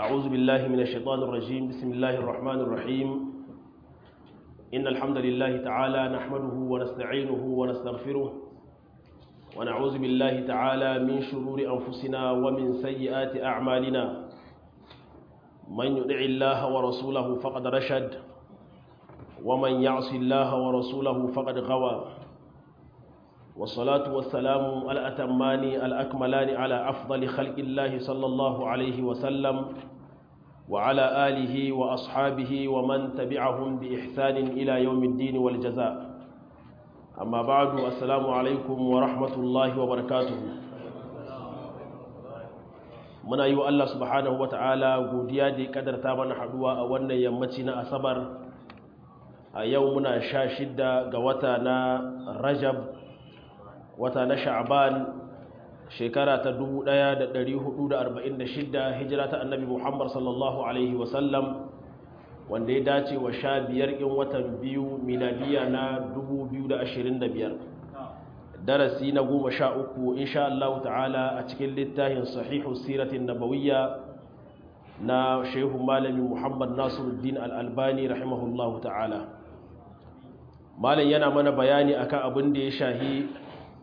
أعوذ بالله من الشيطان الرجيم بسم الله الرحمن الرحيم إن الحمد لله تعالى نحمده ونستعينه ونستغفره ونعوذ بالله تعالى من شرور أنفسنا ومن سيئات أعمالنا من يطع الله ورسوله فقد رشد ومن يعص الله ورسوله فقد غوى والصلاة والسلام الأتمان الأكملان على أفضل خلق الله صلى الله عليه وسلم وعلى آله وأصحابه ومن تبعهم بإحسان إلى يوم الدين والجزاء أما بعد السلام عليكم ورحمة الله وبركاته muna yi wa Allah subhanahu wa ta'ala godiya da ya kadarta mana haduwa a wannan yammaci na asabar a yau muna sha shidda ga wata na rajab wata na sha'aban shekara ta 1446 hijira ta annabi muhammad sallallahu alaihi wasallam wanda ya dace wa sha biyar in watan biyu miladiya na 2025 darasi na goma sha uku insha Allah ta'ala a cikin littafin sahihu siratin nabawiyya na shehu malami muhammad nasiruddin al'albani rahimahullahu ta'ala malam yana mana bayani akan abin da ya shahi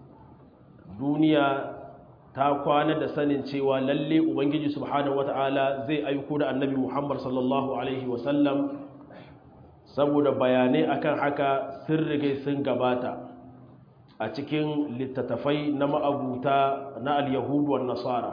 duniya ta kwana da sanin cewa lalle ubangiji subhanahu wata'ala zai aiko da annabi muhammad sallallahu alaihi wasallam saboda bayanai akan haka sun rigai sun gabata a cikin littattafai na ma'abuta na al-yahudu wa nasara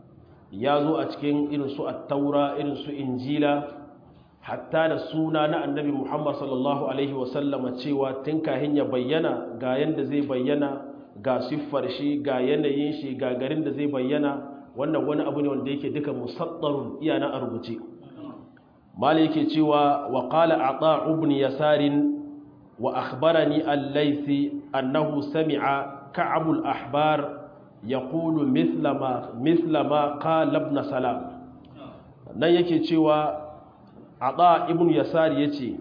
ya zo a cikin irin su attaura irin su injila hatta da suna na annabi muhammad sallallahu alaihi wasallama cewa tun kahin ya bayyana ga yanda zai bayyana ga siffar shi ga yanayin shi ga garin da zai bayyana wannan wani abu ne wanda yake duka musaddarun iya na a rubuce mala yake cewa wa qala ata ibn yasarin wa akhbarani al-laythi annahu sami'a ka'ab al-ahbar yaqulu mithla ma mithla ma qala ibn salam nan yake cewa ata ibn yasar yace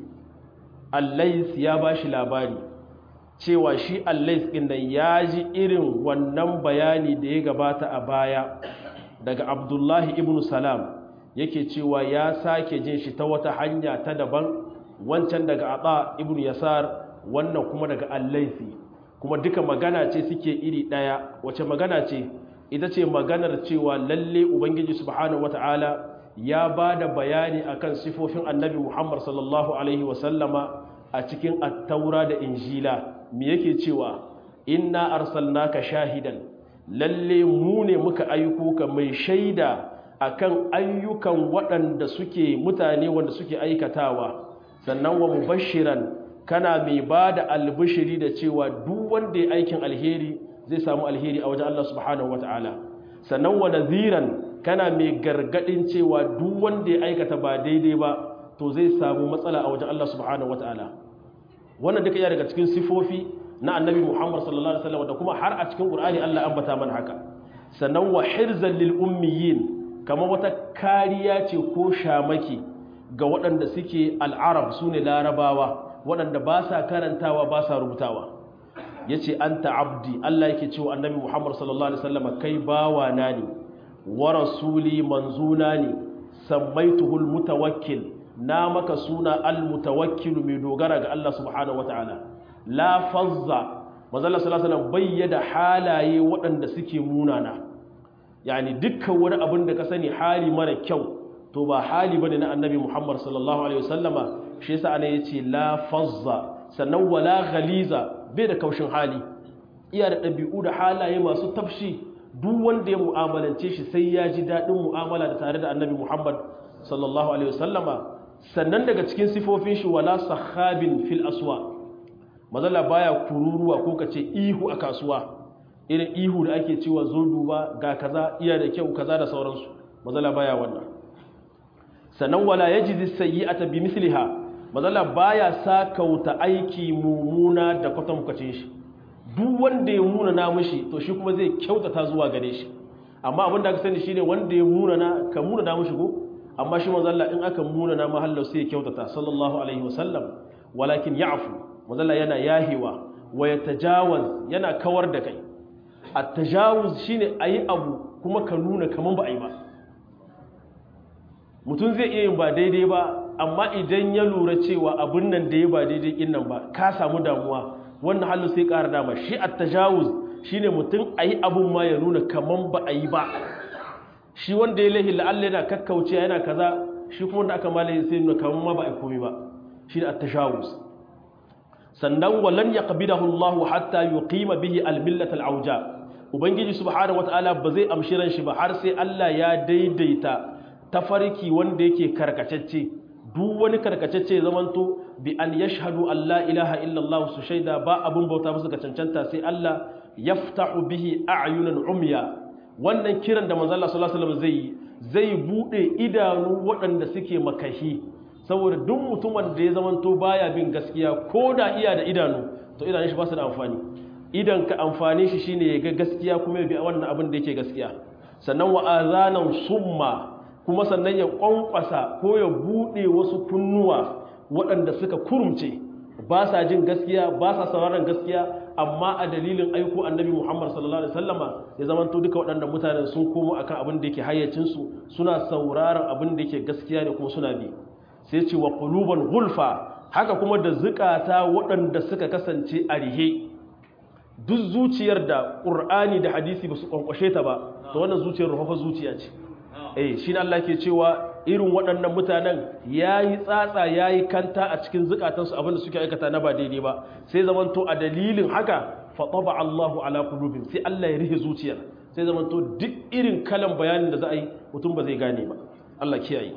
al-layth ya bashi labari cewa shi allais ɗin nan ya ji irin wannan bayani da ya gabata a baya daga abdullahi ibn salam yake cewa ya sake jin shi ta wata hanya ta daban wancan daga aba ibn yasar wannan kuma daga allaisi kuma duka magana ce suke iri ɗaya wace magana ce ita ce maganar cewa lalle ubangiji subhanahu wata'ala ya ba da bayani akan sifofin annabi muhammad sallallahu alaihi wasallama a cikin attaura da injila me yake cewa inna arsalnaka shahidan lalle mu ne muka aiko ka mai shaida akan ayyukan waɗanda suke mutane wanda suke aikatawa sannan wa mubashiran kana mai bada albishiri da cewa duk wanda ya aikin alheri zai samu alheri a wajen Allah subhanahu wataala sannan wa nadhiran kana mai gargadin cewa duk wanda ya aikata ba daidai ba to zai samu matsala a wajen Allah subhanahu wataala wannan duka iya daga cikin sifofi na annabi Muhammad sallallahu alaihi wasallam da kuma har a cikin Qur'ani Allah ambata mana haka sannan wa hirzan lil ummiyin kamar wata kariya ce ko shamaki ga waɗanda suke al'arab sune larabawa waɗanda ba sa karantawa ba sa rubutawa yace anta abdi Allah yake cewa annabi Muhammad sallallahu alaihi wasallam kai bawa na ne wa rasuli manzuna ne sammaituhul mutawakkil na maka suna almutawakkilu mai dogara ga Allah subhanahu wataala la fazza manzala sallallahu alaihi bayyana halaye waɗanda suke munana yani dukkan wani abin da ka sani hali mara kyau to ba hali bane na annabi Muhammad sallallahu alaihi wasallama shi yasa ana yace la fazza sannan wala ghaliza bai da kaushin hali iya da ɗabi'u da halaye masu tafshi duk wanda ya mu'amalance shi sai ya ji daɗin mu'amala da tare da annabi Muhammad sallallahu alaihi wasallama sannan daga cikin sifofin shi wala sahabin fil aswa mazala baya kururuwa ko kace ihu a kasuwa irin ihu da ake cewa zo duba ga kaza iya da kyau kaza da sauransu mazala baya wannan sannan wala yajizi sayyi'ata bi misliha mazala baya sakauta aiki mumuna da kwatankwacin shi duk wanda ya muna na mishi to shi kuma zai kyautata zuwa gare shi amma abin da aka sani shine wanda ya muna na ka muna na mishi ko amma shi manzalla in aka muna na mahallar sai ya kyautata sallallahu alaihi wasallam walakin ya'fu manzalla yana yahewa wa yatajawaz yana kawar da kai at-tajawuz shine ayi abu kuma ka nuna kaman ba ayi ba mutum zai iya yin ba daidai ba amma idan ya lura cewa abin nan da ya ba daidai kin nan ba ka samu damuwa wannan halin sai ƙara dama shi at tajawuz shine mutum ayi abun ma ya nuna kaman ba a yi ba shi wanda ya lahi la'alla yana kakkauce yana kaza shi kuma wanda aka malaye sai nuna kaman ma ba a komi ba shi at tajawuz sannan walan yaqbidahu Allah hatta yuqima bihi al-millat al-auja ubangiji subhanahu wataala ba zai amshi ran shi ba har sai Allah ya daidaita tafarki wanda yake karkacecce duk wani karkacecce zamanto bi an yashhadu an la ilaha illallah su shaida ba abun bauta musu ga cancanta sai Allah yaftahu bihi a'yunan umya wannan kiran da manzo Allah sallallahu alaihi wasallam zai zai bude idanu waɗanda suke makahi saboda duk mutumin da ya zamanto baya bin gaskiya ko da iya da idanu to idanun shi ba su da amfani idan ka amfani shi shine ya ga gaskiya kuma ya bi wannan abin da yake gaskiya sannan wa azanan summa kuma sannan ya kwankwasa ko ya bude wasu kunnuwa waɗanda suka kurumce ba sa jin gaskiya ba sa sauraron gaskiya amma a dalilin aiko annabi Muhammad sallallahu alaihi wasallama ya zamanto duka waɗannan mutanen sun komo akan abin da yake hayyacin su suna sauraron abin da yake gaskiya ne kuma suna bi sai ce wa quluban gulfa haka kuma da zukata waɗanda suka kasance a rihe duk zuciyar da ƙur'ani da hadisi ba su ƙwanƙwashe ta ba to wannan zuciyar rufafa zuciya ce eh shi Allah ke cewa irin waɗannan mutanen ya yi tsatsa ya yi kanta a cikin zukatansu abinda suke aikata na ba daidai ba sai zamanto a dalilin haka faɗaba Allahu ala kulubin sai Allah ya rihe zuciyar sai zamanto duk irin kalan bayanin da za a yi mutum ba zai gane ba Allah kiyaye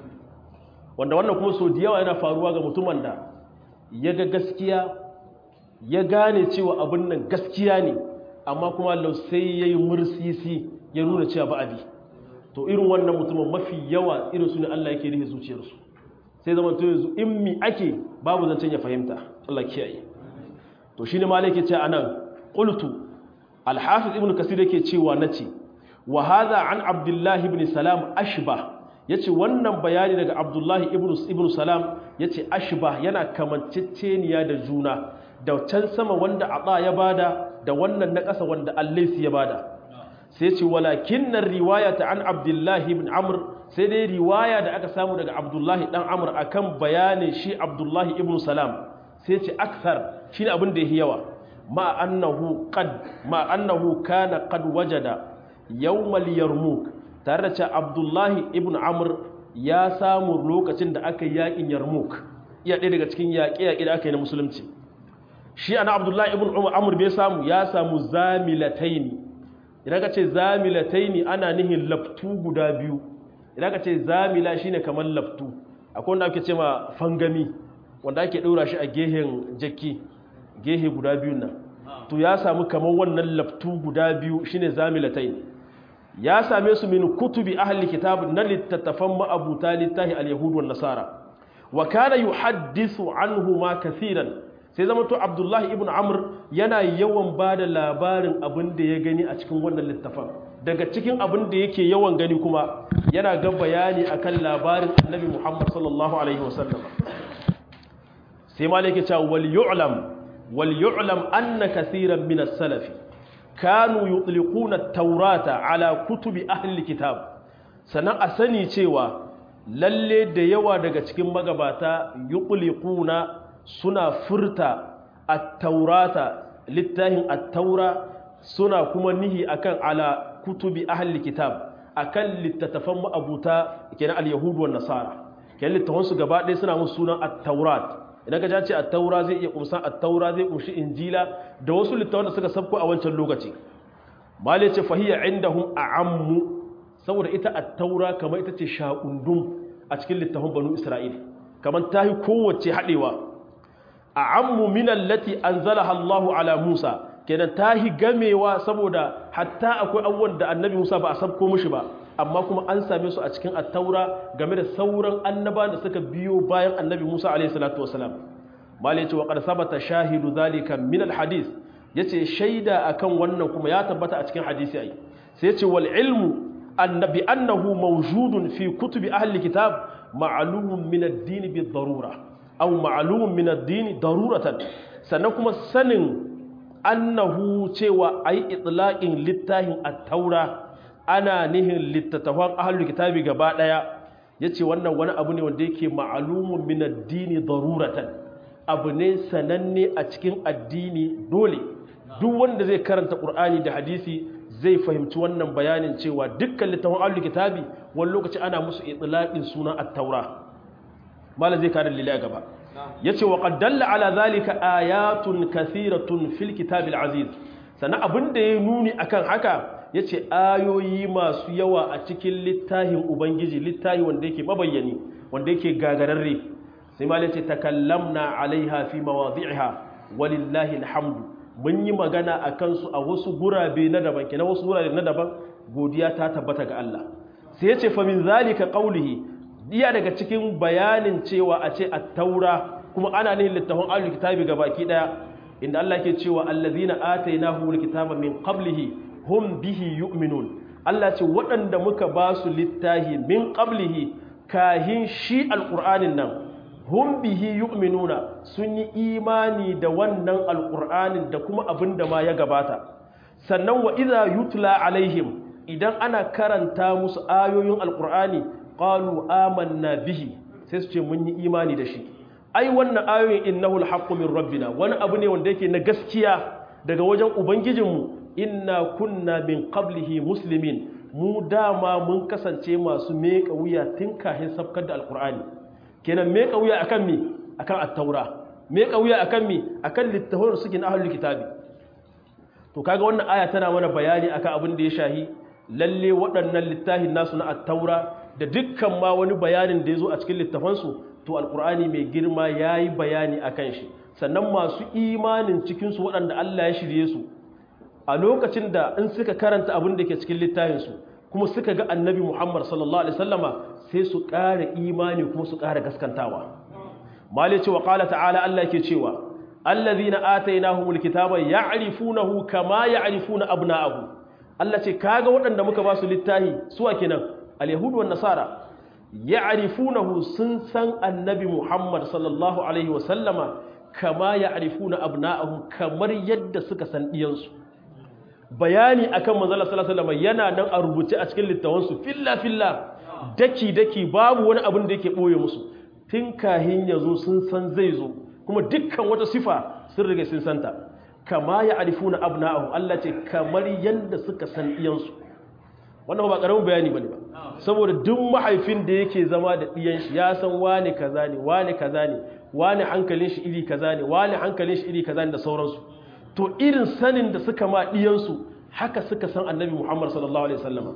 wanda wannan kuma so da yawa yana faruwa ga mutumin da ya ga gaskiya ya gane cewa abin nan gaskiya ne amma kuma Allah sai ya yi mursisi ya nuna cewa ba abi to irin wannan mutumin mafi yawa irin su ne Allah yake rihe zuciyarsu sai zama to yanzu in mi ake babu zancen ya fahimta Allah kiyaye to shine ma yake ce anan qultu al-hafiz ibn kasir yake cewa nace wa hadha an abdullahi ibn salam ashbah yace wannan bayani daga abdullahi ibn ibn salam yace ashbah yana kamanceceniya da juna da can sama wanda ata ya bada da wannan na ƙasa wanda allaisi ya bada sai ce walakin nan riwaya ta an abdullahi ibn amr sai dai riwaya da aka samu daga abdullahi dan amr akan bayanin shi abdullahi ibn salam sai ce akthar shine abin da yake yawa ma annahu qad ma annahu kana qad wajada yawmal yarmuk tare da cewa abdullahi ibn amr ya samu lokacin da aka yi yakin yarmuk iya ɗaya daga cikin yaƙe-yaƙe da aka yi na musulunci shi ana abdullahi ibn amr bai samu ya samu zamilataini idan ka ce zamilataini ana nihin laftu guda biyu idan ka ce zamila shine kamar laftu akwai wanda ake ce ma fangami wanda ake ɗora shi a gehen jakki gehe guda biyun nan to ya samu kamar wannan laftu guda biyu shine zamilataini ya same su min kutubi ahli kitab na littattafan ma'abuta littahi al-yahud wan nasara wa kana yuhaddisu anhu ma kathiran sai zama to abdullahi ibn amr yana yawan ba da labarin abin da ya gani a cikin wannan littafan daga cikin abin da yake yawan gani kuma yana ga bayani akan labarin annabi muhammad sallallahu alaihi wasallam sai ma yake cewa wal yu'lam wal yu'lam anna kaseeran min as-salaf kanu yutliquna at-taurata ala kutubi ahli kitab sannan a sani cewa lalle da yawa daga cikin magabata yutliquna suna furta at-taurata littafin at-taura suna kuma nihi akan ala kutubi ahli kitab akan littattafan ma'abuta kenan al-yahud wan nasara kenan littafan su gaba ɗaya suna musu sunan at-taurat idan ka ce at-taura zai iya kumsa at-taura zai kumshi injila da wasu littafan da suka sabko a wancan lokaci mali ce fahiya indahum a'ammu saboda ita at-taura kamar ita ce shaqundum a cikin littafin banu isra'il kamar tahi kowace hadewa a'ammu min allati anzalaha Allahu ala Musa kenan tahi gamewa saboda hatta akwai abubuwan da annabi Musa ba a sabko mishi ba amma kuma an same su a cikin at-taura game da sauran annabawan da suka biyo bayan annabi Musa alayhi salatu wasalam malai ce wa qad sabata shahidu zalika min al-hadith yace shaida akan wannan kuma ya tabbata a cikin hadisi ai sai yace wal ilmu annabi annahu mawjudun fi kutubi ahli kitab ma'lumun min ad-din bi darura aw ma'lumun min ad-din daruratan sannan kuma sanin annahu cewa ai itlaqin littahin at-taura ana nihin littattafan ahlul kitabi gaba daya yace wannan wani abu ne wanda yake ma'lumun min ad-dini daruratan abu ne sananne a cikin addini dole duk wanda zai karanta qur'ani da hadisi zai fahimci wannan bayanin cewa dukkan littafin ahlul kitabi wani lokaci ana musu itlaqin sunan at-taura mala zai kare lillahi gaba yace wa qad dalla ala zalika ayatun kathiratun fil kitabil aziz sannan abin da ya nuni akan haka yace ayoyi masu yawa a cikin littafin ubangiji littafi wanda yake mabayyani wanda yake gagararre sai mala yace takallamna alaiha fi mawadhi'iha walillahi alhamdu mun yi magana a kansu a wasu gurabe na daban kenan wasu gurabe na daban godiya ta tabbata ga Allah sai ya ce fa min zalika qawlihi iya daga cikin bayanin cewa a ce at-taura kuma ana nihin littafin ahlul kitabi baki daya inda Allah ke cewa allazina atainahumul kitaba min qablihi hum bihi yu'minun Allah ce waɗanda muka ba su littahi min qablihi kahin shi alqur'anin nan hum bihi yu'minuna sun yi imani da wannan alqur'anin da kuma abin da ma ya gabata sannan wa idza yutla alaihim idan ana karanta musu ayoyin alqur'ani qalu amanna bihi sai su ce mun yi imani da shi ai wannan ayoyin innahu alhaqqu min rabbina wani abu ne wanda yake na gaskiya daga wajen ubangijinmu inna kunna min qablihi muslimin mu dama mun kasance masu meka wuya tun kafin sabkar da alqur'ani kenan me kauya akan mi akan at-taura me kauya akan mi akan littafin suke na ahlul kitabi to kaga wannan aya tana mana bayani akan abin da ya shahi lalle waɗannan littafin nasu na at-taura da dukkan ma wani bayanin da yazo a cikin littafan su to alqur'ani mai girma yayi bayani akan shi sannan masu imanin cikin su waɗanda Allah ya shirye su a lokacin da in suka karanta abin da ke cikin littafin su kuma suka ga annabi Muhammad sallallahu alaihi wasallama sai su ƙara imani kuma su ƙara gaskantawa mali cewa ƙala ta'ala Allah ke cewa allazina atainahumul kitaba ya'rifunahu kama ya'rifuna abna'ahu Allah ce kaga waɗanda muka ba su littahi su a kenan al-yahudu wan nasara ya'rifunahu sun san annabi Muhammad sallallahu alaihi wasallama kama ya'rifuna abna'ahum kamar yadda suka san diyansu bayani akan manzala sallallahu alaihi wasallam yana nan a rubuce a cikin littawansu filla filla daki daki babu wani abin da yake boye musu tun kahin yazo sun san zai zo kuma dukkan wata sifa sun rige sun santa kama ya arifuna abna'ahum Allah ce kamar yanda suka san iyansu wannan ba karamin bayani bane ba saboda duk mahaifin da yake zama da diyan shi ya san wani kaza ne wani kaza ne wani hankalin shi iri kaza ne wani hankalin shi iri kaza ne da sauransu to irin sanin da suka ma ɗiyansu haka suka san annabi Muhammad sallallahu Alaihi wasallama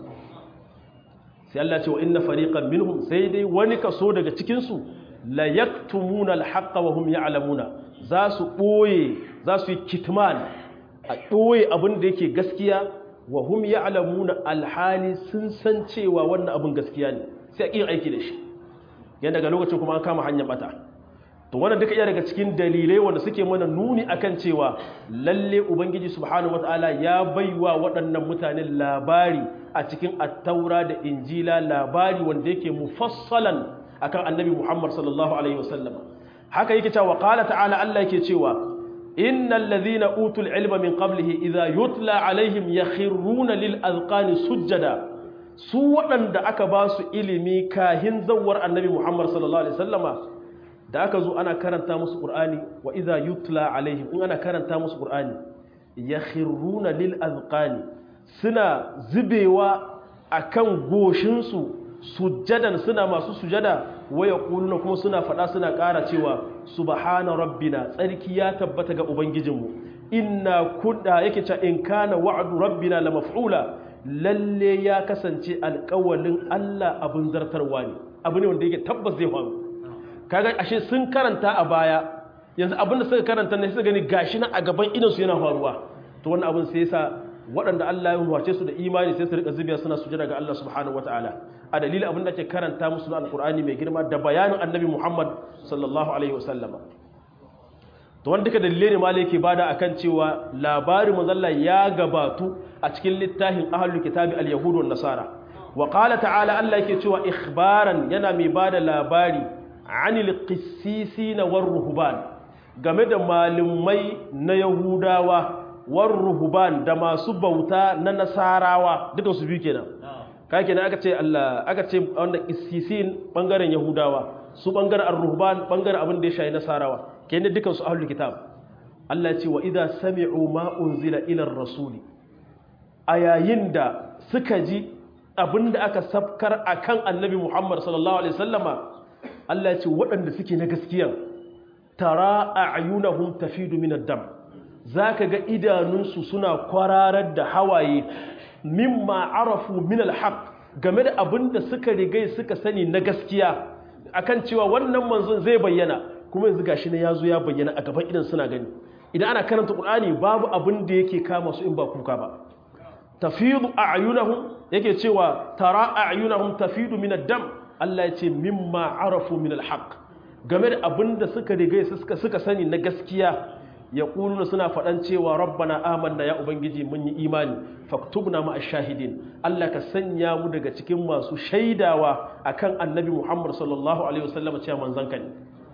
sai Allah ce wa inna fariqan minhum sai dai wani kaso daga cikinsu la yaktumuna alhaqqa wa hum ya'lamuna za su ɓoye za su yi kitman a ɓoye abin da yake gaskiya wa hum ya'lamuna alhali sun san cewa wannan abin gaskiya ne sai a ƙin aiki da shi yadda daga lokacin kuma an kama hanyar bata to wannan duka iya daga cikin dalilai wanda suke mana nuni akan cewa lalle ubangiji subhanahu wataala ya baiwa waɗannan mutane labari a cikin attaura da injila labari wanda yake mufassalan akan annabi muhammad sallallahu alaihi wasallam haka yake cewa qala ta'ala Allah yake cewa innal ladhina utul ilma min qablihi idha yutla alaihim yakhruna lil azqani sujjada su waɗanda aka ba su ilimi kahin zawar annabi muhammad sallallahu alaihi wasallama da aka zo ana karanta musu ƙur'ani wa iza yutla alaihim in ana karanta musu ƙur'ani ya khirruna lil azqani suna zubewa akan goshinsu sujjadan suna masu sujada waya kuluna kuma suna faɗa suna ƙara cewa subhana rabbina tsarki ya tabbata ga ubangijinmu inna kunna yake cewa in kana wa'du rabbina la maf'ula lalle ya kasance alƙawalin Allah abin zartarwa ne abu ne wanda yake tabbas zai faru kaga ashe sun karanta a baya yanzu abinda suka karanta ne suka gani gashi na a gaban idansu yana faruwa to wannan abin sai yasa waɗanda Allah ya wace su da imani sai su rika zubiya suna sujada ga Allah subhanahu wataala a dalilin abin da ake karanta musu na alqur'ani mai girma da bayanin annabi Muhammad sallallahu alaihi wasallam to wanda duka dalilai ne malai yake bada akan cewa labarin manzalla ya gabatu a cikin littafin ahlul kitabi al-yahud wan nasara wa qala ta'ala Allah yake cewa ikhbaran yana mai bada labari anil qissisina war ruhban game da malumai na yahudawa war ruhban da masu bauta na nasarawa duka su biyu kenan kake ne aka ce Allah aka ce wanda issisin bangaren yahudawa su bangaren ar-ruhban bangaren abin da ya shayi nasarawa kenan dukan su ahlul kitab Allah ya ce wa idza sami'u ma unzila ila ar-rasuli a yayin da suka ji abin da aka safkar akan annabi Muhammad sallallahu alaihi wasallama Allah ya ce waɗanda suke na gaskiya tara a'yunahum tafidu min ad-dam zaka ga idanunsu suna kwararar da hawaye mimma arafu min al-haq game da abin da suka rigai suka sani na gaskiya akan cewa wannan manzon zai bayyana kuma yanzu gashi ne yazo ya bayyana a gaban idan suna gani idan ana karanta Qur'ani babu abin da yake kama su in ba kuka ba tafidu a'yunahum yake cewa tara a'yunahum tafidu min ad-dam Allah ya ce mimma arafu min al-haq game da abin da suka rigai suka suka sani na gaskiya ya ƙuluna suna faɗan cewa rabbana amanna ya ubangiji mun yi imani faktubna ma shahidin Allah ka sanya mu daga cikin masu shaidawa akan annabi Muhammad sallallahu alaihi wasallam cewa manzon ka ne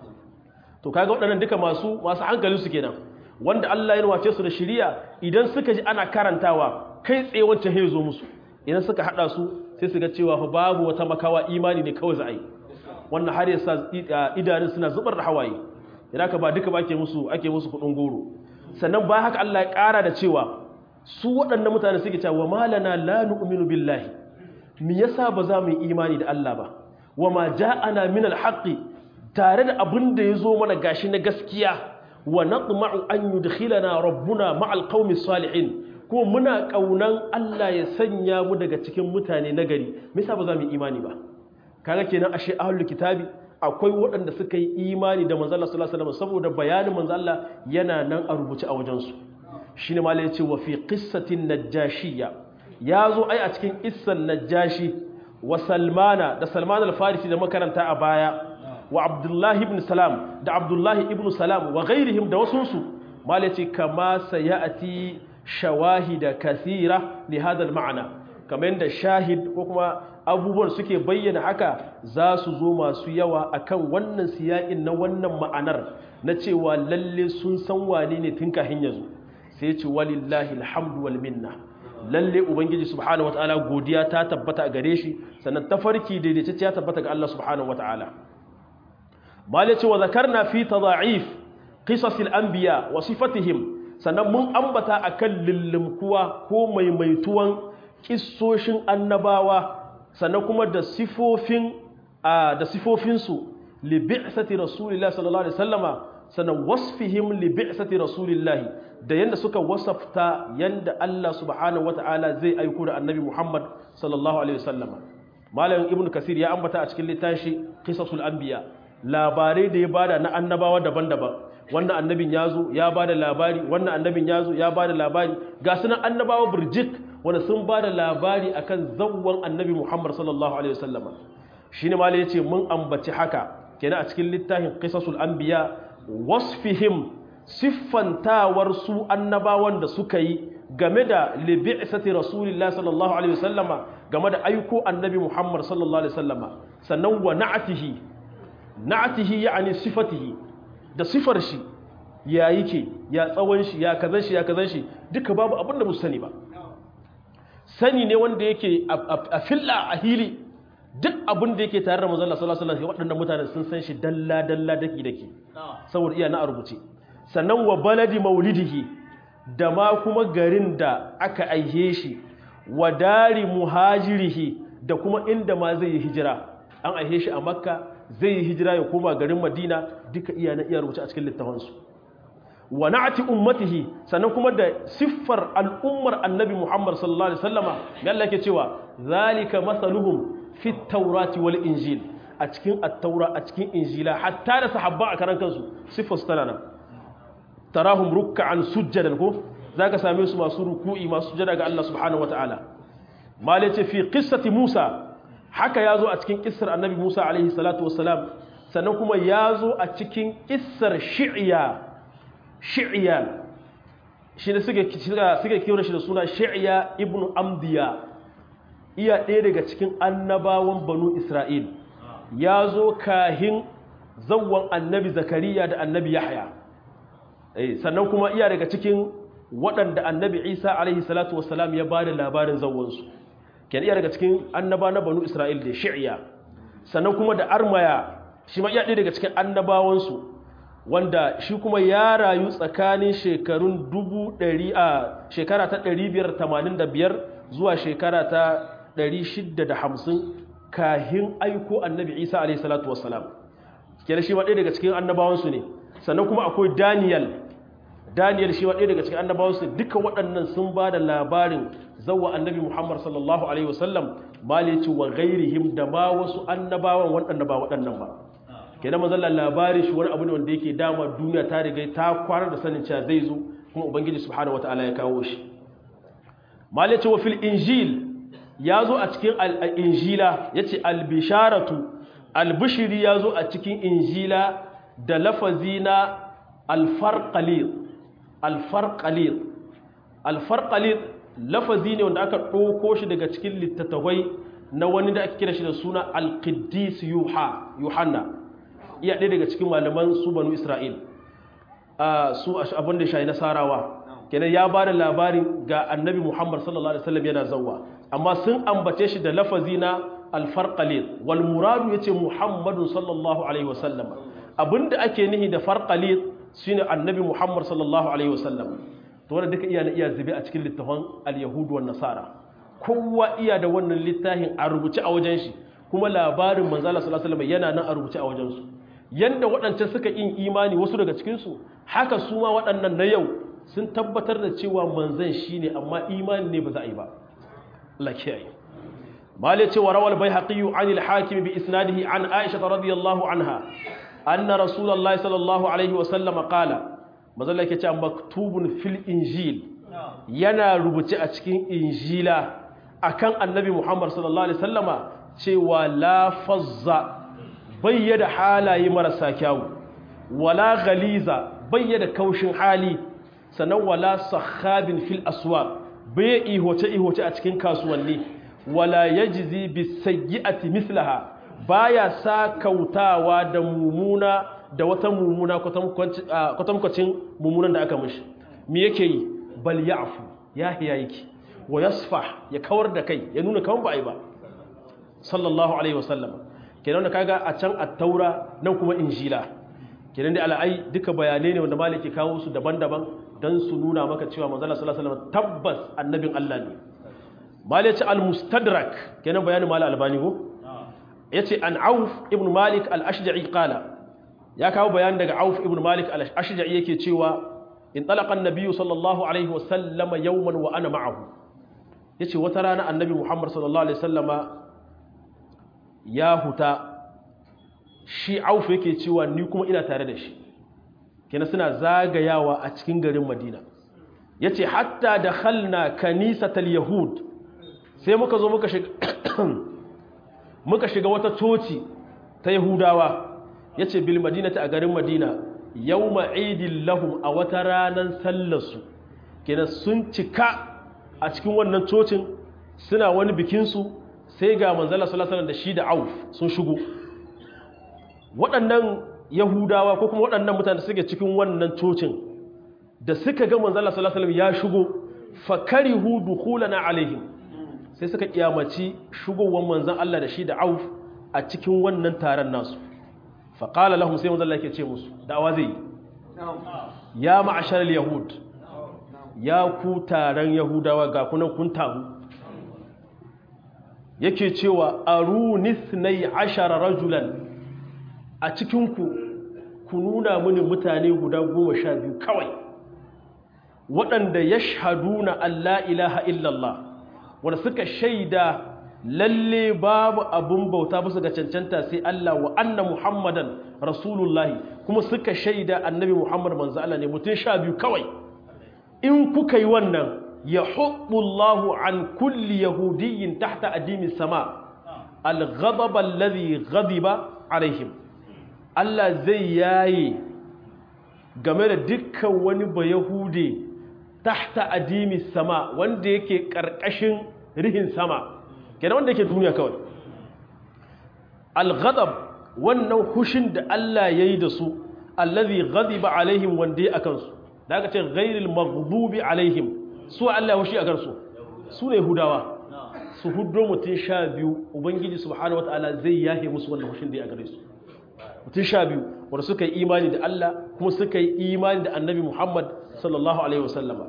to kaga waɗannan duka masu masu hankali su kenan wanda Allah ya wace su da shiriya idan suka ji ana karantawa kai tsaye wancan ya zo musu idan suka hada su sai su ga cewa fa babu wata makawa imani ne kawai za a yi wannan har yasa idanun suna zubar da hawaye idan ka ba duka ba ake musu ake musu kudin goro sannan ba haka Allah ya ƙara da cewa su waɗannan mutane suke cewa wa malana la nu'minu billahi me yasa ba za mu yi imani da Allah ba wa ma ja'ana min al-haqqi tare da abin da yazo mana gashi na gaskiya wa natma'u an yudkhilana rabbuna ma'al qaumi salihin kuma muna kaunan Allah ya sanya mu daga cikin mutane nagari me yasa ba za mu yi imani ba kaga kenan ashe ahlul kitabi akwai waɗanda suka yi imani da manzala sallallahu alaihi wasallam saboda bayanin manzala yana nan a rubuce a wajensu shine malai yace wa fi qissatin najashiyya yazo ai a cikin qissan najashi wa salmana da salman al-farisi da makaranta a baya wa abdullahi ibn salam da abdullahi ibn salam wa ghairihim da wasunsu malai yace kama sayati shawahida kathira li hada al-ma'na kamar da shahid ko kuma abubuwan suke bayyana haka za su zo masu yawa akan wannan siyaƙin na wannan ma'anar na cewa lalle sun san wane ne tun kahin ya zo sai ce walillahi alhamdu wal minna lalle ubangiji subhanahu wataala godiya ta tabbata gare shi sannan tafarki daidaitacce ya tabbata ga Allah subhanahu wataala malai ce wa zakarna fi tada'if qisasil anbiya wa sifatihim sannan mun ambata akan lillimkuwa ko maimaituwan kissoshin annabawa sannan kuma da sifofin da sifofinsu li bi'sati rasulillahi sallallahu alaihi wasallama sannan wasfihim li bi'sati rasulillahi da yanda suka wasafta yanda Allah subhanahu wata'ala zai aiko da annabi Muhammad sallallahu alaihi wasallama malam ibnu kasir ya ambata a cikin littafi qisasul anbiya labarai da ya bada na annabawa daban-daban wannan annabin yazo ya bada labari wannan annabin yazo ya bada labari ga sunan annabawa burjik wanda sun bada labari akan zawwan annabi Muhammad sallallahu alaihi wasallama shine malai yace mun ambaci haka kenan a cikin littafin qisasul anbiya wasfihim siffantawar su annabawan da suka yi game da libi'sati rasulillahi sallallahu alaihi wasallama game da aiko annabi Muhammad sallallahu alaihi wasallama sannan wa na'atihi na'atihi yani sifatihi da sifar shi ya yake ya tsawon shi ya kazan shi ya kazan shi duka babu abin da mu sani ba sani ne wanda yake a filla a hili duk abin da yake tare da manzon Allah sallallahu alaihi wasallam waɗannan mutane sun san shi dalla dalla daki daki saboda iya na a rubuce sannan wa baladi maulidihi da ma kuma garin da aka aihe shi wa dari muhajirihi da kuma inda ma zai yi hijira an aihe shi a makka zai yi hijira ya koma garin madina duka iya na iya rubuce a cikin littafansu wa na'ati ummatihi sannan kuma da siffar al'ummar annabi muhammad sallallahu alaihi wasallama me Allah yake cewa zalika masaluhum fi taurati wal injil a cikin at-taura a cikin injila hatta da sahabba a karan kansu siffar su tana nan tarahum ruk'an sujjadan ko zaka same su masu ruku'i masu sujjada ga Allah subhanahu wataala mal yace fi qissati Musa haka yazo a cikin kissar annabi Musa alaihi salatu wassalam sannan kuma yazo a cikin kissar shi'ya shi'ya shi ne suke suke kiran shi da suna shi'ya ibnu amdiya iya ɗaya daga cikin annabawan banu Isra'il yazo kahin zawwan annabi Zakariya da annabi Yahya sannan kuma iya daga cikin waɗanda annabi isa alaihi salatu wasalam ya ba da labarin zawonsu kenan iya daga cikin annaba na banu isra'il da shi'ya sannan kuma da armaya shi ma iya ɗaya daga cikin annabawansu wanda shi kuma ya rayu tsakanin shekarun dubu ɗari a shekara ta ɗari biyar tamanin da biyar zuwa shekara ta ɗari shidda da hamsin kahin aiko annabi isa alaihi salatu wassalam kenan shi ma ɗaya daga cikin annabawansu ne sannan kuma akwai daniel daniel shi ma ɗaya daga cikin annabawansu duka waɗannan sun ba da labarin zawa annabi muhammad sallallahu alaihi wasallam malici wa gairihim da ma wasu annabawan waɗanda ba waɗannan ba kenan mazalla labarin shi wani abu ne wanda yake dama duniya ta riga ta kwarar da sanin cewa zai zo kuma ubangiji subhanahu wataala ya kawo shi malici wa fil injil ya zo a cikin injila yace albisharatu albishiri ya zo a cikin injila da lafazi na alfarqalir alfarqalir alfarqalir lafazi ne wanda aka ɗauko shi daga cikin littattafai na wani da ake kira shi da suna alqiddis yuha yuhanna iya ɗaya daga cikin malaman su banu isra'il su abin da shayi nasarawa kenan ya ba da labarin ga annabi muhammad sallallahu alaihi wasallam yana zawwa amma sun ambace shi da lafazi na alfarqalir wal muradu yace muhammadun sallallahu alaihi wasallam abinda ake nihi da farqalir shine annabi muhammad sallallahu alaihi wasallam to wanda duka iya na iya zube a cikin littafin al-yahudu wan nasara kowa iya da wannan littafin a rubuce a wajen shi kuma labarin manzala sallallahu alaihi wasallam yana nan a rubuce a wajen su yanda waɗancan suka yin imani wasu daga cikin su haka su ma waɗannan na yau sun tabbatar da cewa manzan shine amma imani ne ba za a yi ba Allah kiyaye malai cewa rawal baihaqi an al-hakim bi isnadihi an aisha radiyallahu anha anna rasulullahi sallallahu alaihi wasallam qala mazalla yake cewa maktubun fil injil yana rubuce a cikin injila akan annabi Muhammad sallallahu alaihi wasallama cewa la fazza bayyada halaye marasa kyawu wala ghaliza bayyada kaushin hali sannan wala sahabin fil aswaq bai ihoce ihoce a cikin kasuwanni wala yajzi bisayyi'ati mislaha baya sa kautawa da mumuna da wata mumuna kwatankwacin mumunan da aka mishi me yake yi bal ya'fu ya hiya yake wa yasfah ya kawar da kai ya nuna kawan ba ai ba sallallahu alaihi wasallam kenan da kaga a can at-taura nan kuma injila kenan da al'ai duka bayanai ne wanda maliki kawo su daban-daban dan su nuna maka cewa manzo Allah sallallahu alaihi wasallam tabbas annabin Allah ne maliki al-mustadrak kenan bayanin mal albani ko yace an auf ibn malik al-ashja'i qala ya kawo bayan daga auf ibn malik al-ashja'i yake cewa in talaqa an-nabiy sallallahu alaihi wasallama yawman wa ana ma'ahu yace wata rana annabi muhammad sallallahu alaihi wasallama ya huta shi auf yake cewa ni kuma ina tare da shi kenan suna zagayawa a cikin garin madina yace hatta dakhalna kanisatal yahud sai muka zo muka shiga muka shiga wata coci ta yahudawa yace bil madinati a garin madina yawma idil lahum a wata ranar sallarsu kenan sun cika a cikin wannan cocin suna wani bikinsu sai ga manzala sallallahu da shi da auf sun shigo waɗannan yahudawa ko kuma waɗannan mutane suke cikin wannan cocin da suka ga manzala sallallahu ya shigo fakarihu dukhulana alaihim sai suka kiyamaci shigowar manzan Allah da shi da auf a cikin wannan taron nasu faƙala lahum sai manzan Allah ke ce musu da'awa zai yi ya ma'ashar yahud ya ku taron yahudawa ga kunan kun taru yake cewa arunis na yi ashara rajulan a cikinku ku nuna mini mutane guda goma sha biyu kawai waɗanda ya shahaduna Allah ilaha illallah wanda suka shaida lalle babu abun bauta bisa ga cancanta sai Allah wa anna Muhammadan Rasulullahi kuma suka shaida annabi Muhammad manzo Allah ne mutum sha biyu kawai in kuka yi wannan ya hubbullahu an kulli yahudiyyin tahta adimi sama al-ghadab alladhi ghadiba alaihim Allah zai yaye game da dukkan wani ba yahude tahta adimi sama wanda yake karkashin rihin sama kenan wanda yake duniya kawai al-ghadab wannan hushin da Allah yayi da su allazi ghadiba alaihim wanda ya akan su da aka ce ghairil maghdubi alaihim su Allah hushi akan su su ne hudawa su huddo mutum sha biyu ubangiji subhanahu wataala zai yahe musu wannan hushin da ya gare su mutum sha biyu wanda suka yi imani da Allah kuma suka yi imani da annabi Muhammad sallallahu alaihi wasallama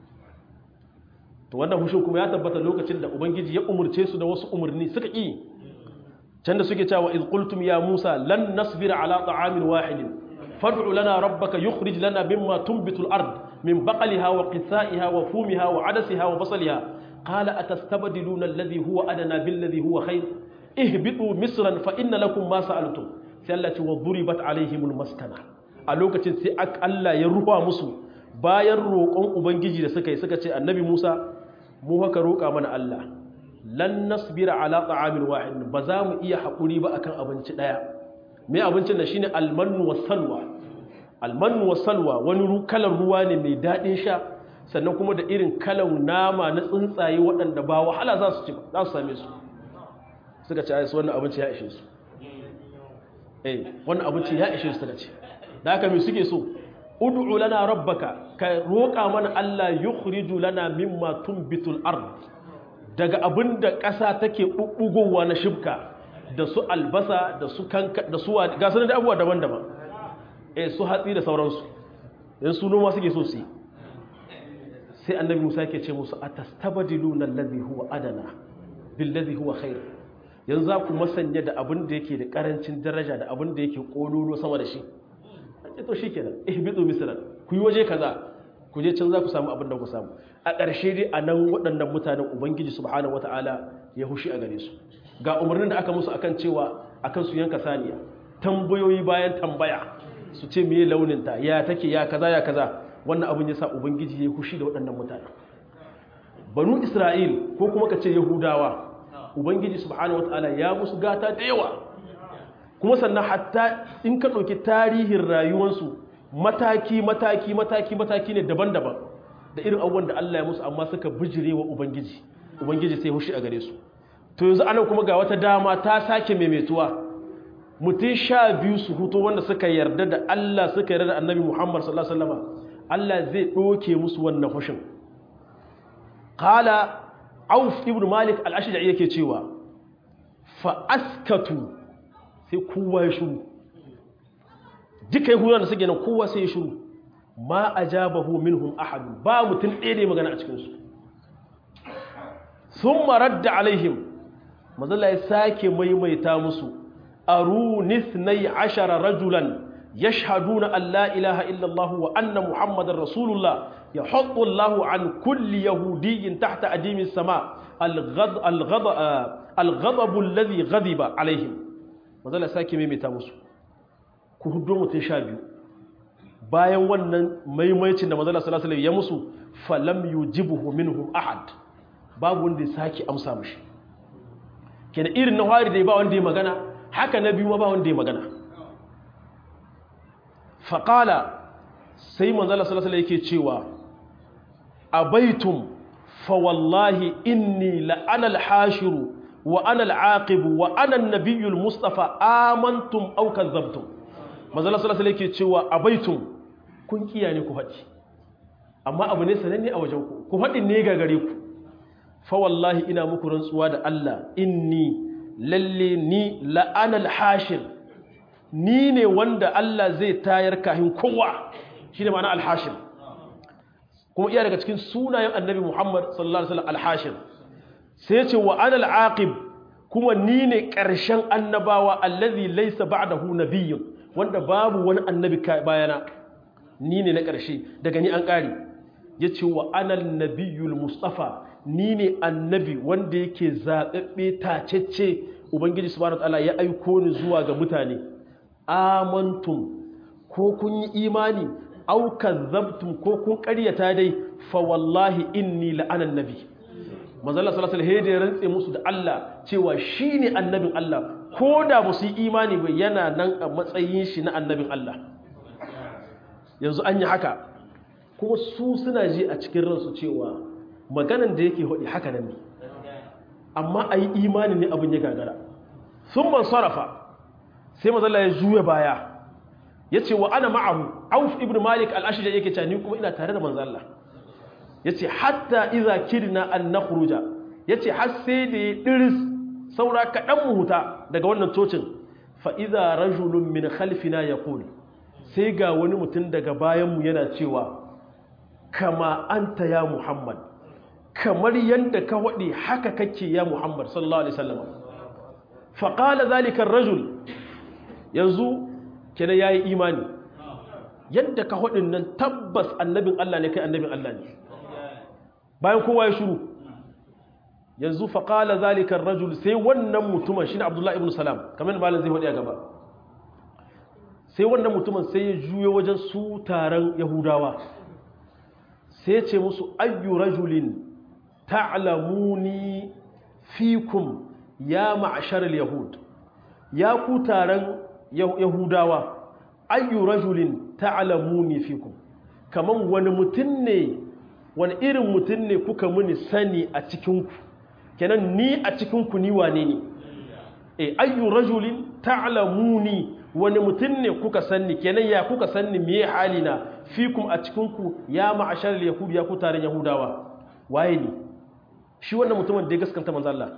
to wannan hushin kuma ya tabbata lokacin da ubangiji ya umurce su da wasu umarni suka ƙi can da suke cewa iz qultum ya musa lan nasbira ala ta'amin wahidin fad'u lana rabbaka yukhrij lana mimma tunbitu al-ard min baqliha wa qithaiha wa fumiha wa adasiha wa basaliha qala atastabdiluna alladhi huwa adana billadhi huwa khair ihbitu misran fa inna lakum ma sa'altum sai Allah ce wa duribat alaihimul maskana a lokacin sai Allah ya ruwa musu bayan roƙon ubangiji da suka yi suka ce annabi Musa mu haka roƙa mana Allah lan nasbira ala ta'amin wahid ba za mu iya haƙuri ba akan abinci ɗaya me abincin da shine almannu was salwa almannu was salwa wani kalar ruwa ne mai daɗin sha sannan kuma da irin kalar nama na tsuntsaye waɗanda ba wahala za su ci za su same su suka ce ai su wannan abinci ya ishe su eh wannan abinci ya ishe su suka ce da haka me suke so ud'u lana rabbaka ka roƙa mana Allah yukhriju lana mimma tunbitul ard daga abinda ƙasa take bubbugowa na shibka da su albasa da su kanka da su ga sanan da abubuwa daban-daban eh su hatsi da sauransu dan su noma suke so su yi sai annabi Musa yake ce musu atastabdiluna alladhi huwa adana billadhi huwa khair yanzu za ku masanya da abin da yake da karancin daraja da abin da yake kololo sama da shi ce to shikenan ihbitu misran ku yi waje kaza ku je can za ku samu abin da ku samu a ƙarshe dai a nan waɗannan mutanen ubangiji subhanahu wataala ya hushi a gare su ga umarnin da aka musu akan cewa akan su yanka saniya tambayoyi bayan tambaya su ce meye launin ta ya take ya kaza ya kaza wannan abin yasa ubangiji ya hushi da waɗannan mutanen banu isra'il ko kuma ka ce yahudawa ubangiji subhanahu wataala ya musu gata da yawa kuma sannan hatta in ka ɗauki tarihin rayuwarsu mataki mataki mataki mataki ne daban-daban da irin abubuwan da Allah ya musu amma suka bijire wa ubangiji ubangiji sai hushi a gare su to yanzu anan kuma ga wata dama ta sake maimaituwa mutum sha biyu su hutu wanda suka yarda da Allah suka yarda da annabi Muhammad sallallahu alaihi wasallam Allah zai ɗoke musu wannan hushin qala Auf ibn Malik al-Ashja'i yake cewa fa askatu sai kowa ya shuru duka yahudawa da suke nan kowa sai ya shuru ma ajabahu minhum ahad ba mutum ɗaya ne magana a cikin su sun maradda alaihim mazalla ya sake maimaita musu arunis nai ashara rajulan yashhaduna an la ilaha illallah wa anna muhammadar rasulullah ya haɗu allahu an kulli yahudiyyin tahta adimin sama al-ghadabu alladhi ghadiba alaihim mazala sake maimaita musu ku hudu mutum sha biyu bayan wannan maimaicin da mazala salasalam ya musu falam yujibuhu minhum ahad babu wanda ya sake amsa mashi kenan irin na hari da ba wanda ya magana haka na biyu ma ba wanda ya magana faƙala sai manzala salasalam yake cewa abaitum fa wallahi inni la'anal hashiru wa ana al'aqibu wa ana an-nabiyyu al-mustafa amantum aw kadzabtum manzo sallallahu alaihi yake cewa abaitum kun kiya ne ku faɗi amma abu ne sananne a wajen ku ku faɗi ne ga gare ku fa wallahi ina muku rantsuwa da Allah inni lalle ni la ana al-hashir ni ne wanda Allah zai tayar kahin kowa shine ma'ana al-hashir kuma iya daga cikin sunayen annabi Muhammad sallallahu alaihi wasallam al-hashir sai ce wa anal aqib kuma ni ne ƙarshen annabawa allazi laysa ba'dahu nabiyyun wanda babu wani annabi bayana ni ne na ƙarshe daga ni an ƙari yace wa anal nabiyyul mustafa ni ne annabi wanda yake zaɓaɓɓe tacecce ubangiji subhanahu wataala ya aiko ni zuwa ga mutane amantum ko kun yi imani au kazzabtum ko kun ƙaryata dai fa wallahi inni la'ana nabi manzala sallallahu alaihi wasallam ya rantse musu da Allah cewa shine annabin Allah ko da ba su yi imani ba yana nan a matsayin shi na annabin Allah yanzu an yi haka kuma su suna ji a cikin ransu cewa maganan da yake hudi haka nan ne amma a yi imani ne abin ya gagara sun man sarrafa sai manzala ya juya baya ya ce wa ana ma'ahu auf ibn malik al-ashija yake cewa ni kuma ina tare da manzala ya ce hatta iza kirna an na kuruja yace har sai da ya diris saura kaɗan mu huta daga wannan cocin fa idza rajulun min khalfina yaqul sai ga wani mutum daga bayan mu yana cewa kama anta ya muhammad kamar yadda ka waɗi haka kake ya muhammad sallallahu alaihi wasallam fa qala zalika ar-rajul yanzu kenan yayi imani yadda ka hudin nan tabbas annabin Allah ne kai annabin Allah ne bayan kowa ya shiru yanzu faƙala zalikar rajul sai wannan mutumin shi ne abdullahi ibn salam kamar malin zai hudu a gaba sai wannan mutumin sai ya juyo wajen su taron yahudawa sai ce musu ayyu rajulin ta'lamuni fikum ya ma'ashar yahud ya ku taron yahudawa ayyu rajulin ta'lamuni fikum kaman wani mutum ne wani irin mutum ne kuka muni sani a cikinku kenan ni a cikinku ni wane ne e ayyu rajulin ta'lamuni wani mutum ne kuka sanni kenan ya kuka sanni me halina fikum a cikinku ya ma'ashar yahud ya ku taron yahudawa waye ne shi wannan mutumin da ya gaskanta manzo Allah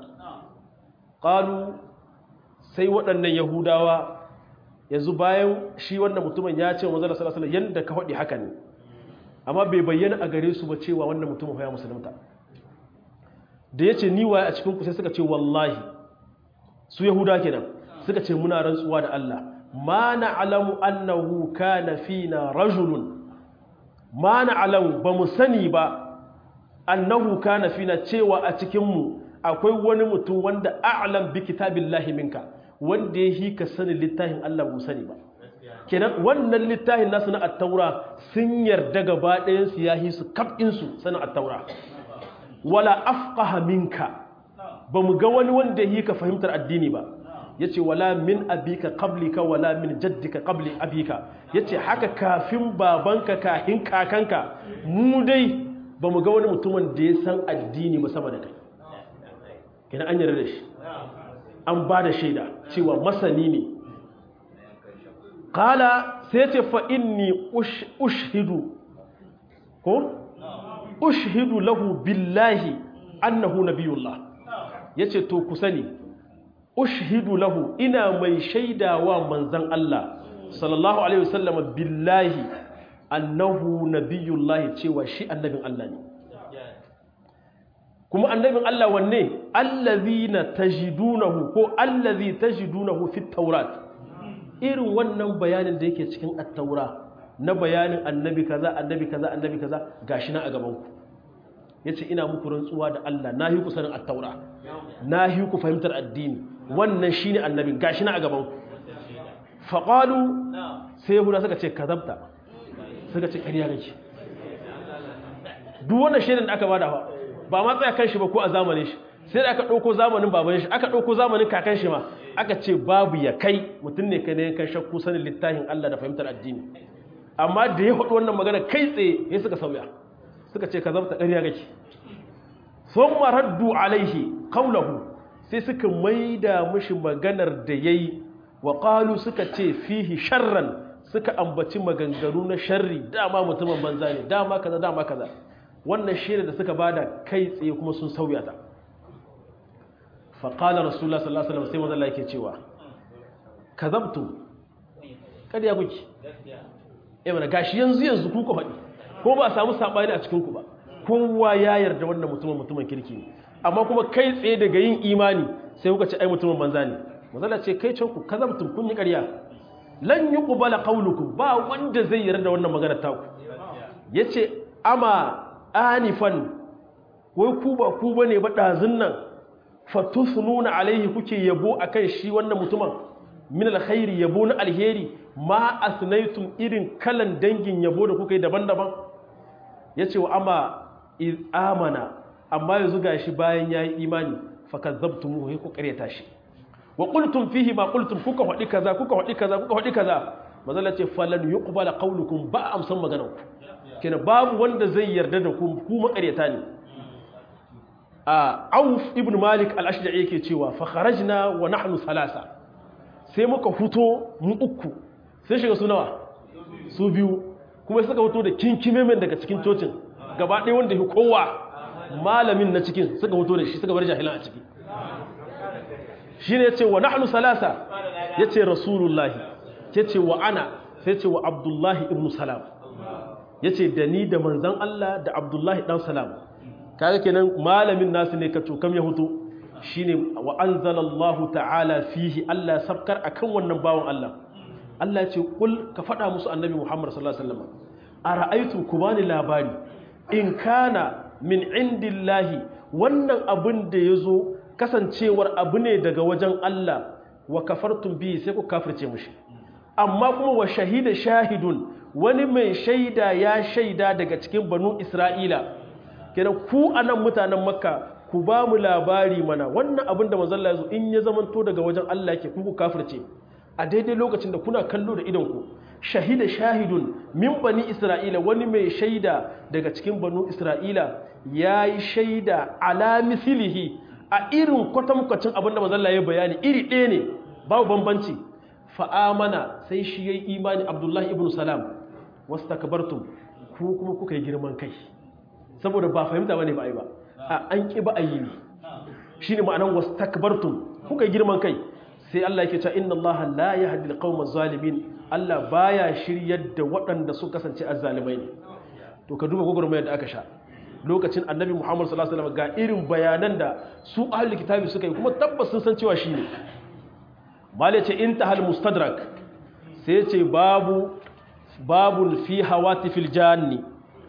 qalu sai waɗannan yahudawa yanzu bayan shi wannan mutumin ya ce manzo Allah sallallahu alaihi wasallam yanda ka faɗi haka ne amma bai bayyana a gare su ba cewa wannan mutumin ya musulunta da yace ni waye a cikin ku sai suka ce wallahi su yahuda kenan suka ce muna rantsuwa da Allah ma na'lamu annahu kana fina rajulun ma na'lamu ba mu sani ba annahu kana fina cewa a cikin mu akwai wani mutum wanda a'lam bi kitabillahi minka wanda ya hi ka sani littafin Allah mu sani ba kenan wannan littafin nasu na at-taura sun yarda gaba ɗayan su yahi su kafin su sanin at-taura wala afqaha minka ba mu ga wani wanda yi ka fahimtar addini ba yace wala min abika qablika wala min jaddika qabli abika yace haka kafin babanka kafin kakanka mu dai ba mu ga wani mutumin da ya san addini ba sama da kai kina an yarda da shi an ba da shaida cewa masani ne kala sai ce fa inni ushhidu ko ushhidu lahu billahi annahu nabiyullah yace to ku sani ushhidu lahu ina mai shaidawa manzon Allah sallallahu alaihi wasallam billahi annahu nabiyullah cewa shi annabin Allah ne kuma annabin Allah wanne allazina tajidunahu ko allazi tajidunahu fit tawrat irin wannan bayanin da yake cikin at-taura na bayanin annabi kaza annabi kaza annabi kaza gashi na a gaban ku yace ina muku rantsuwa da Allah nahi ku sanin at-taura nahi ku fahimtar addini wannan shine annabi gashi na a gaban ku faqalu sai yahuda suka ce kazabta suka ce ƙarya kake duk wannan shaidan da aka bada ba ma tsaya kan shi ba ko a zamanin shi sai da aka ɗauko zamanin baban shi aka ɗauko zamanin kakan shi ma aka ce babu ya kai mutum ne kai ne kan shakku sanin littafin Allah da fahimtar addini amma da ya faɗi wannan magana kai tsaye ya suka sauya suka ce ka zabta ƙarya gake sun maraddu alaihi kaulahu sai suka maida mishi maganar da ya yi wa ƙalu suka ce fihi sharran suka ambaci maganganu na sharri dama mutumin banza ne dama kaza dama kaza wannan shaida da suka bada kai tsaye kuma sun sauya ta faƙala rasulullah sallallahu alaihi wasallam sai manzo Allah yake cewa kazabtu kada kuke eh mana gashi yanzu yanzu ku ku faɗi ko ba samu sabani a cikin ku ba kowa ya yarda wannan mutumin mutumin kirki ne amma kuma kai tsaye daga yin imani sai kuka ce ai mutumin banza ne manzo Allah ce kai can ku kazabtum kun yi ƙarya lan yuqbala qawlukum ba wanda zai yarda wannan magana ta ku yace ama anifan wai ku ba ku bane ba dazun nan fatusnuna alaihi kuke yabo akan shi wannan mutumin min alkhairi yabo na alheri ma asnaytum irin kalan dangin yabo da kuka yi daban-daban yace wa amma iz amana amma yanzu gashi bayan yayi imani fakazzabtumu he ku kareta shi wa qultum fihi ma qultum kuka hadi kaza kuka hadi kaza kuka hadi kaza mazalla ce falan yuqbala qawlukum ba amsan maganar ku kenan babu wanda zai yarda da ku ku makareta ne a auf ibn malik al-ashja'i yake cewa fa kharajna wa nahnu salasa sai muka fito mu uku sai shiga su nawa su biyu kuma suka fito da kinkimemen daga cikin cocin gaba ɗaya wanda ya kowa malamin na cikin suka hoto da shi suka bar jahilan a ciki shi ne ce wa nahnu salasa ya ce rasulullahi ya ce wa ana sai ce wa abdullahi ibn salam ya ce da ni da manzan Allah da abdullahi dan salam kaga kenan malamin nasu ne ka cokam ya hoto shi ne wa anzalallahu ta'ala fihi Allah sabkar akan wannan bawan Allah Allah ya ce kul ka faɗa musu annabi Muhammad sallallahu alaihi wasallam a ra'aitu ku bani labari in kana min indillahi wannan abin da ya zo kasancewar abu ne daga wajen Allah wa kafartun biyu sai ku kafirce mushi amma kuma wa shahida shahidun wani mai shaida ya shaida daga cikin banu isra'ila kenan ku anan mutanen makka ku ba mu labari mana wannan abin da manzon Allah ya zo in ya zamanto daga wajen Allah yake ku ku kafirce a daidai lokacin da kuna kallo da idonku shahida shahidun min bani isra'ila wani mai shaida daga cikin banu isra'ila ya yi shaida ala misilihi a irin kwatankwacin abinda mazalla ya bayani iri ɗaya ne babu bambanci fa'amana sai shi ya yi imani abdullahi ibn salam wasu takabartun ku kuma kuka yi girman kai saboda ba fahimta ba ne ba a yi ba a an ƙi ba a yi ne shi ne ma'anan wasu takabartun kuka yi girman kai sai Allah yake cewa inna Allah la yahdi al-qawma zalimin Allah baya shiryar da waɗanda su kasance azzalimai ne to ka duba gogurmayar da aka sha lokacin annabi Muhammad sallallahu alaihi wasallam ga irin bayanan da su ahlul kitabi suka yi kuma tabbas sun san cewa shine mala ce intahal mustadrak sai ce babu babun fi hawatifil janni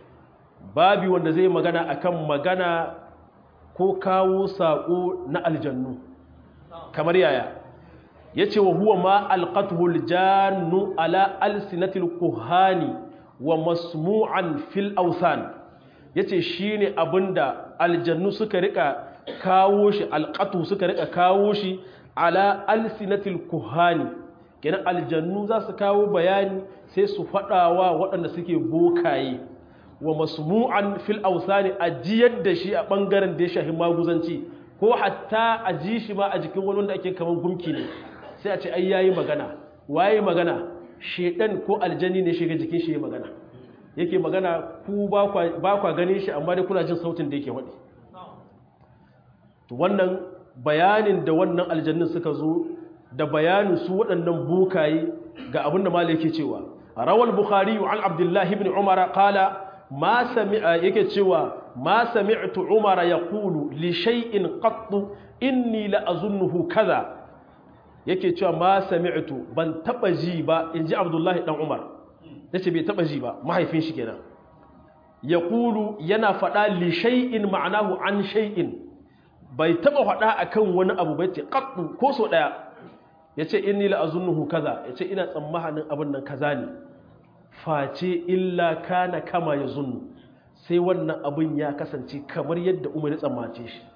babi wanda zai magana akan magana ko kawo sako na aljannu kamar yaya ya ce wa huwa ma alƙatuhul jannu ala alsinatil kuhani wa masmu'an fil ausan ya ce shi ne abinda aljannu suka rika kawo shi alƙatu suka rika kawo shi ala alsinatil kuhani kenan aljannu za su kawo bayani sai su faɗawa waɗanda suke bokaye wa masmu'an fil ausani a jiyar da shi a ɓangaren da ya shahi maguzanci ko hatta a ji shi ma a jikin wani wanda ake kamar gumki ne sai a ce ai yayi magana waye magana shedan ko aljani ne shiga jikin shi magana yake magana ku ba kwa ganin shi amma dai kuna jin sautin da yake wadi to wannan bayanin da wannan aljannin suka zo da bayanin su waɗannan bukaye ga abin da malai yake cewa rawal bukhari an abdullah ibn umar qala ma sami'a yake cewa ma sami'tu umar yaqulu li shay'in qattu inni la azunnuhu kaza yake cewa ma sami'tu ban taba ji ba inji abdullahi dan umar yace bai taba ji ba mahaifin shi kenan yaqulu yana fada li shay'in ma'anahu an shay'in bai taba fada akan wani abu bai ce qattu ko so daya yace inni la azunnuhu kaza yace ina tsammanin abin nan kaza ne face illa kana kama yazunnu sai wannan abin ya kasance kamar yadda umar ya tsammace shi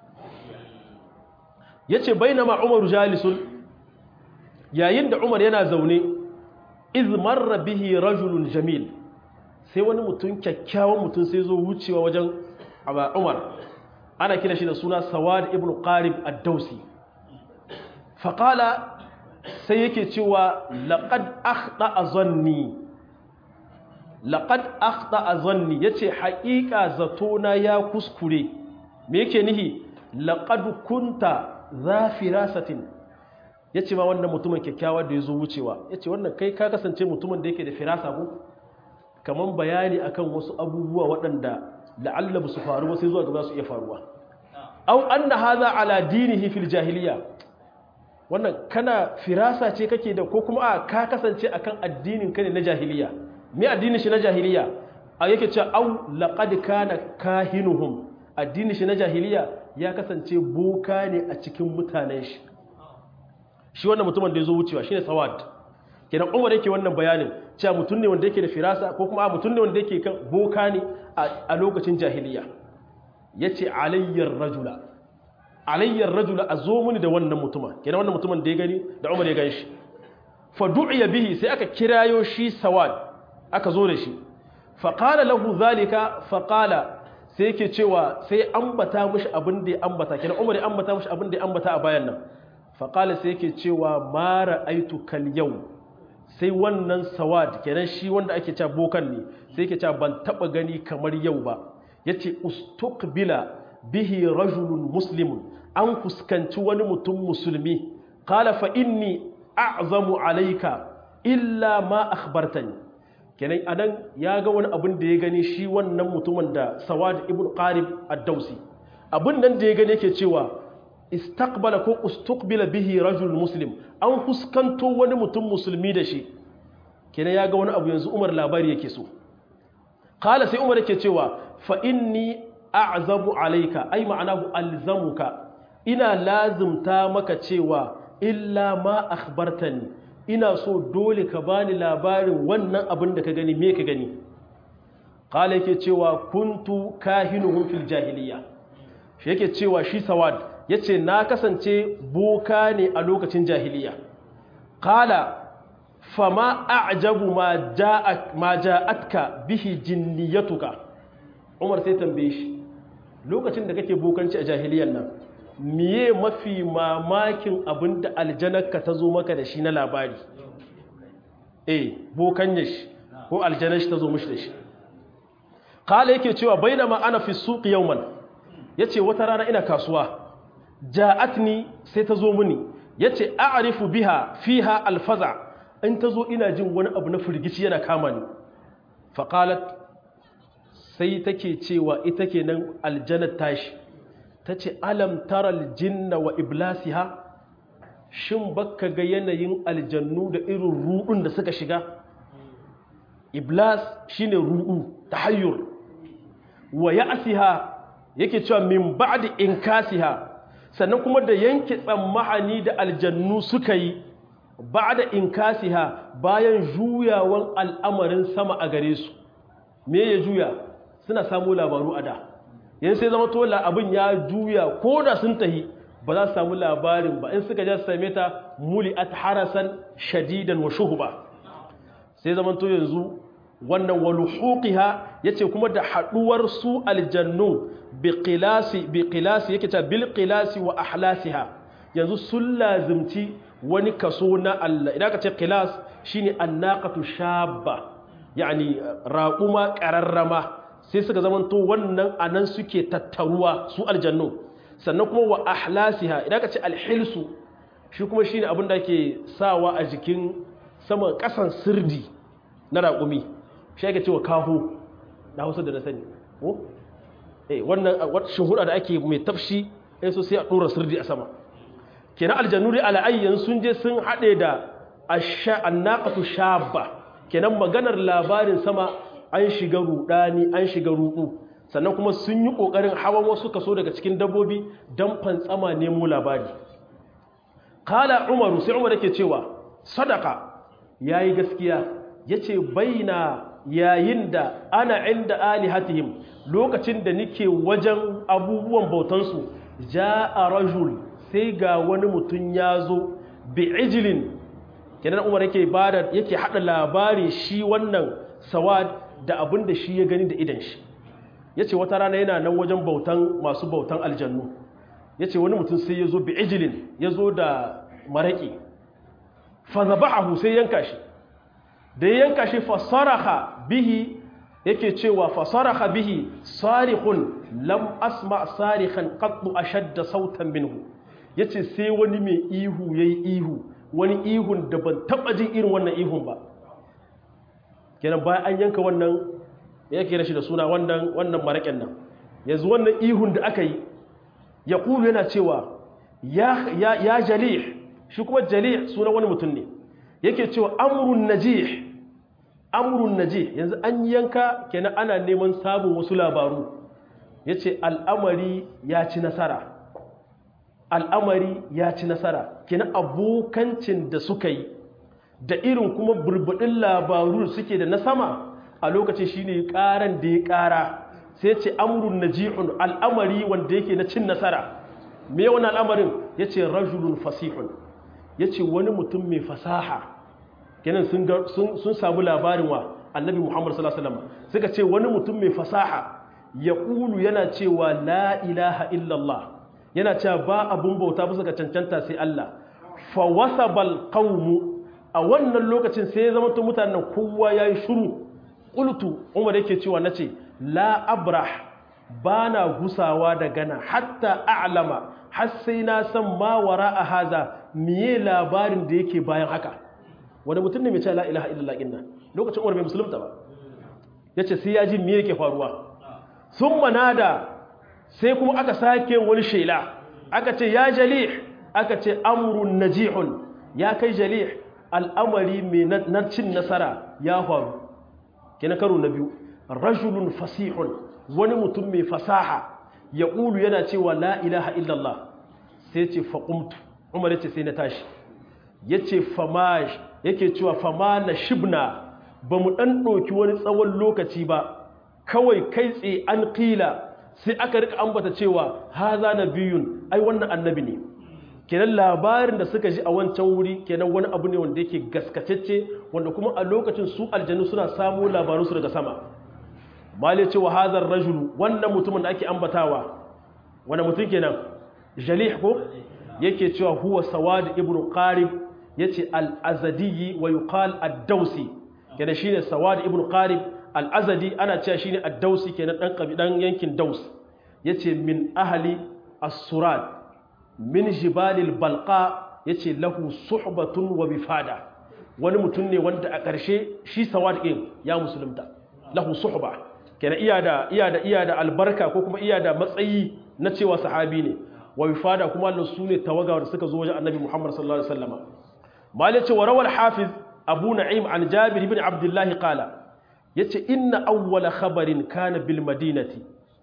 yace bainama umaru jalisun yayin da umar yana zaune iz marra bihi rajulun jamil sai wani mutum kyakkyawan mutum sai zo wucewa wajen umar ana kira shi da suna sawad ibn qarib ad-dausi faqala sai yake cewa laqad akhta zanni laqad akhta zanni yace haƙiƙa zatona ya kuskure me yake nihi laqad kunta za firasatin ya ce ma wannan mutumin kyakkyawa da ya zo wucewa ya ce wannan kai ka kasance mutumin da yake da firasa ko kamar bayani akan wasu abubuwa waɗanda la'alla ba su faru ba sai zuwa gaba su iya faruwa au anna hadha ala dinihi fil jahiliya wannan kana firasa ce kake da ko kuma a ka kasance akan addinin ka ne na jahiliya me addinin shi na jahiliya a yake cewa au laqad kana kahinuhum addinin shi na jahiliya ya kasance boka ne a cikin mutanen shi shi wannan mutumin da ya zo wucewa shine sawad kenan umar yake wannan bayanin cewa mutum ne wanda yake da firasa ko kuma mutum ne wanda yake kan boka ne a lokacin jahiliya yace alayyar rajula alayyar rajula a zo muni da wannan mutumin kenan wannan mutumin da ya gani da umar ya gani shi fa du'iya bihi sai aka kirayo shi sawad aka zo da shi fa qala lahu zalika fa qala sai yake cewa sai ambata mishi abin da ya ambata kenan umar ya ambata mishi abin da ya ambata a bayan nan faƙala sai yake cewa mara aitu kal yau sai wannan sawad kenan shi wanda ake cewa bokan ne sai yake cewa ban taɓa gani kamar yau ba ya ce ustuqbila bihi rajulun muslimun an fuskanci wani mutum musulmi qala fa inni a'zamu alayka illa ma akhbartani kenan anan ya ga wani abin da ya gani shi wannan mutumin da sawad ibn qarib ad-dausi abin nan da ya gani yake cewa istaqbala ko ustuqbila bihi rajul muslim an fuskanto wani mutum musulmi da shi kenan ya ga wani abu yanzu umar labari yake so qala sai umar yake cewa fa inni a'zabu alayka ai ma'anahu alzamuka ina lazimta maka cewa illa ma akhbartani ina so dole ka bani labarin wannan abin da ka gani me ka gani qala yake cewa kuntu kahinuhum fil jahiliya shi yake cewa shi sawad yace na kasance boka ne a lokacin jahiliya qala fama a'jabu ma ja'ak ma ja'atka bihi jinniyatuka Umar sai tambaye shi lokacin da kake bokanci a jahiliyan nan miye mafi mamakin abin da aljanarka ta zo maka da shi na labari eh bokanya shi ko aljanar shi ta zo mishi da shi kala yake cewa bainama ana fi suq yawman yace wata rana ina kasuwa ja'atni sai ta zo mini yace a'rifu biha fiha alfaza in ta zo ina jin wani abu na firgici yana kama ni faqalat sai take cewa ita kenan aljannar tashi ta ce alam taral jinna wa iblasiha shin baka ga yanayin aljannu da irin ruɗun da suka shiga iblas shine ruɗu tahayyur wa ya'siha yake cewa min ba'di inkasiha sannan kuma da yanke tsammahani da aljannu suka yi ba'da inkasiha bayan juyawan al'amarin sama a gare su me ya juya suna samu labaru a da yan sai zama tola abin ya juya ko da sun tahi ba za su samu labarin ba in suka ja su same ta muli at harasan shadidan wa shuhuba sai zama to yanzu wannan waluhuqiha yace kuma da haduwar su aljannu bi qilasi bi qilasi yake ta bil qilasi wa ahlasiha yanzu sun lazimci wani kaso na Allah idan ka ce qilas shine annaqatu shabba yani raquma qararrama sai suka zamanto wannan anan suke tattaruwa su aljannu sannan kuma wa ahlasiha idan ka ce alhilsu shi kuma shine abin da ake sawa a jikin saman kasan sirdi na raƙumi shi ake cewa kaho na hausa da na sani ko eh wannan shuhuda da ake mai tafshi sai so sai a dora sirdi a sama kenan aljannu dai ala'ayyan sun je sun haɗe da annaqatu shabba kenan maganar labarin sama an shiga rudani an shiga rudu sannan kuma sun yi kokarin hawan wasu kaso daga cikin dabbobi don fantsama nemo labari kala umaru sai umar yake cewa sadaka yayi gaskiya yace baina yayin da ana inda alihatihim lokacin da nike wajen abubuwan bautansu ja'a rajul sai ga wani mutum ya zo bi ijlin kenan umar yake bada yake hada labari shi wannan sawad da abin da shi ya gani da idan shi ya ce wata rana yana nan wajen bautan masu bautan aljannu ya ce wani mutum sai ya zo bi ijilin ya zo da maraƙi fazaba'ahu sai yanka shi da ya yanka shi fasaraha bihi yake cewa fasaraha bihi sarihun lam asma sarihan qattu ashadda sautan minhu yace sai wani mai ihu yayi ihu wani ihun da ban taba jin irin wannan ihun ba kenan bayan an yanka wannan ya kira shi da suna wannan wannan maraƙen nan yanzu wannan ihun da aka yi ya kulu yana cewa ya, ya, ya jalih shi kuma jalih suna wani mutum ne yake cewa amrun najih amrun najih yanzu an yanka kenan ana neman sabon wasu labaru ya ce al'amari ya ci nasara al'amari ya ci nasara kenan abokancin da suka yi da irin kuma burbuɗin labaru suke da na sama a lokacin shi ne ƙaran da ya ƙara sai ce amurin naji'un al'amari wanda yake na cin nasara me wani al'amarin ya ce rajulun fasihun ya ce wani mutum mai fasaha kenan sun samu labarin wa annabi muhammadu sallallahu suka ce wani mutum mai fasaha ya ƙulu yana cewa la ilaha illallah yana cewa ba abun bauta bisa ga cancanta sai Allah fa wasabal qaumu a wannan lokacin sai ya zama mutanen kowa yayi shiru qultu umar yake cewa nace la abrah ba na gusawa da gana hatta a'lama har sai na san ma wara a haza miye labarin da yake bayan haka wani mutum ne mai ce la ilaha illallah inna lokacin umar bai musulunta ba yace sai ya ji miye yake faruwa sun manada sai kuma aka sake wani shela aka ce ya jalih aka ce amrun najihun ya kai jalih al'amari mai narcin nasara ya faru kina karo na biyu rajulun fasihun wani mutum mai fasaha ya ƙulu yana cewa la ilaha illallah sai ce faƙumtu umar ya ce sai na tashi ya ce famash yake cewa fama na shibna ba mu ɗan ɗauki wani tsawon lokaci ba kawai kai tsaye an ƙila sai aka rika ambata cewa haza na biyun ai wannan annabi ne kenan labarin da suka ji a wancan wuri kenan wani abu ne wanda yake gaskatacce wanda kuma a lokacin su aljanu suna samu labarunsu daga sama mali ce wa hazar rajulu wannan mutumin da ake ambatawa wanda mutum kenan jalih ko yake cewa huwa sawad ibn qarib yace al-azadi wa yuqal ad-dawsi kenan shine sawad ibn qarib al-azadi ana cewa shine ad-dawsi kenan dan kabidan yankin daus yace min ahli as-surad min jibalil balqa yace lahu suhbatun wa bifada wani mutum ne wanda a ƙarshe shi sawad din ya musulunta lahu suhba kenan iya da iya da iya da albarka ko kuma iya da matsayi na cewa sahabi ne wa bifada kuma Allah su ne tawaga da suka zo wajen Annabi Muhammad sallallahu alaihi wasallama malai ce wa rawal hafiz Abu Na'im an Jabir ibn Abdullah qala yace inna awwala khabarin kana bil madinati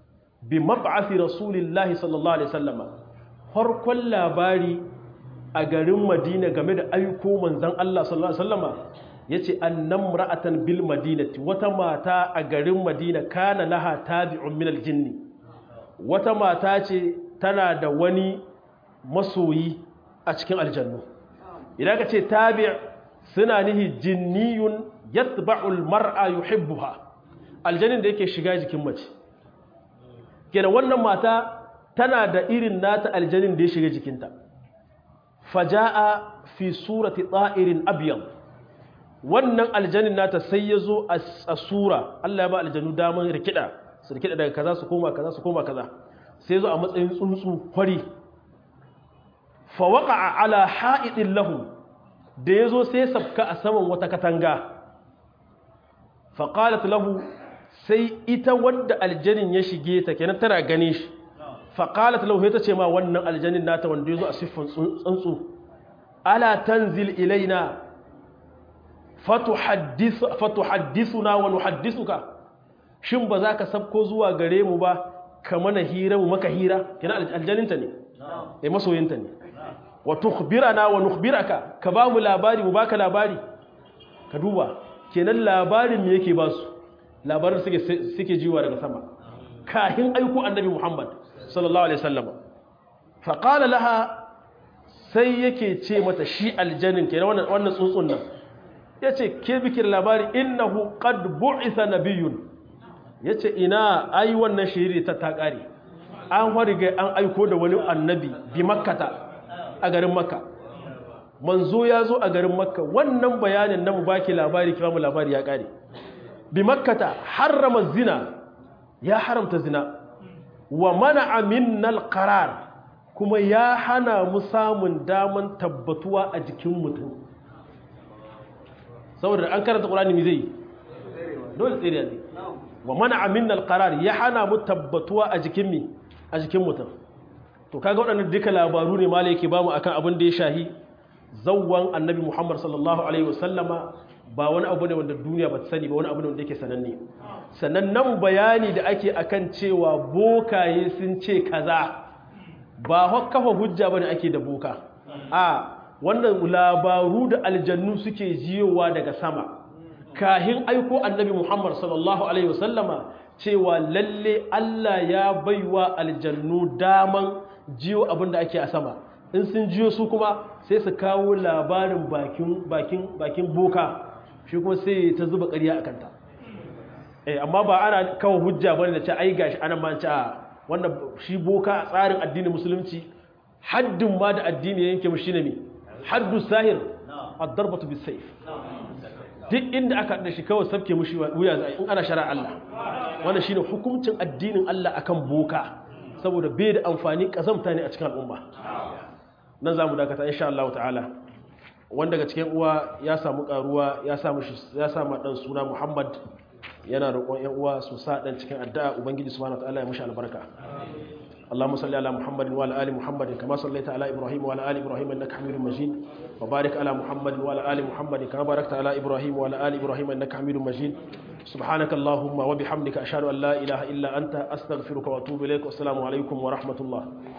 bi mab'athi rasulillahi sallallahu alaihi wasallama farkon labari a garin Madina game da aiko manzon Allah sallallahu alaihi wasallama yace annam ra'atan bil madinati wata mata a garin Madina kana laha tabi'un min al jinni wata mata ce tana da wani masoyi a cikin aljannu idan ka ce tabi' suna nihi jinniyun yatba'ul mar'a yuhibbuha aljannin da yake shiga jikin mace kenan wannan mata tana da irin nata aljannin da ya shiga jikinta faja'a fi surati ta'irin abyad wannan aljannin nata sai ya zo a sura Allah ya ba aljanu daman rikida su rikida daga kaza su koma kaza su koma kaza sai zo a matsayin tsuntsu kwari fa waqa'a ala ha'idin lahu da yazo sai sabka a saman wata katanga fa qalat lahu sai ita wanda aljanin ya shige ta kenan tana gane shi fa qalat lahu ita ce ma wannan aljanin nata wanda yazo a siffan tsuntsu ala tanzil ilaina fatuhaddith fatuhaddithuna wa nuhaddithuka shin ba za ka sabko zuwa gare mu ba ka mana hira mu maka hira kina aljaninta ne eh masoyinta ne wa tukhbirana wa nukhbiraka ka ba mu labari mu baka labari ka duba kenan labarin me yake ba su labarin suke suke jiwa daga sama kahin aiko annabi Muhammad sallallahu alaihi wasallam fa qala laha sai yake ce mata shi aljanin kenan wannan wannan tsuntsun nan yace ke bikin labari innahu qad bu'itha nabiyyun ya ce ina ai wannan shiri ta ta ƙare an wariga an aiko da wani annabi bi makkata a garin makka manzo ya zo a garin makka wannan bayanin na mu baki labari kira mu labari ya ƙare bi makkata harrama zina ya haramta zina wa mana minnal qarar kuma ya hana mu samun daman tabbatuwa a jikin mutum saboda an karanta ƙulani mi zai dole tsere ne wa mana amin alqarar ya hana mu tabbatuwa a jikin mi a jikin mutum to kaga waɗannan duka labaru ne malai yake bamu akan abin da ya shahi zawwan annabi Muhammad sallallahu alaihi wasallama ba wani abu ne wanda duniya ba ta sani ba wani abu ne wanda yake sananne sannan nan bayani da ake akan cewa bokaye sun ce kaza ba kafa hujja bane ake da boka a wannan labaru da aljannu suke jiyowa daga sama kahin aiko annabi Muhammad sallallahu Alaihi wasallama cewa lalle Allah ya baiwa aljannu daman jiyo abin da ake a sama in sun jiyo su kuma sai su kawo labarin bakin boka shi kuma sai ta zuba ƙarya a kanta eh amma ba ana kawo hujja bane da ce ai gashi ana ma ci a wannan shi boka a tsarin addinin musulunci haddin ma da addini yanke mu shine me haddu sahir ad-darbatu bis-sayf duk inda aka da shi kawai sabke mushi wuya za in ana shara Allah wannan shine hukuncin addinin Allah akan boka saboda bai da amfani kazamta ne a cikin al'umma nan zamu dakata insha Allah ta'ala wanda daga cikin uwa ya samu karuwa ya samu ya samu dan suna Muhammad yana roƙon ƴan uwa su sa dan cikin addu'a ubangiji subhanahu wataala ya mushi albarka اللهم صل على محمد وعلى ال محمد كما صليت على ابراهيم وعلى ال ابراهيم انك حميد مجيد وبارك على محمد وعلى ال محمد كما باركت على ابراهيم وعلى ال ابراهيم انك حميد مجيد سبحانك اللهم وبحمدك اشهد ان لا اله الا انت استغفرك واتوب اليك والسلام عليكم ورحمه الله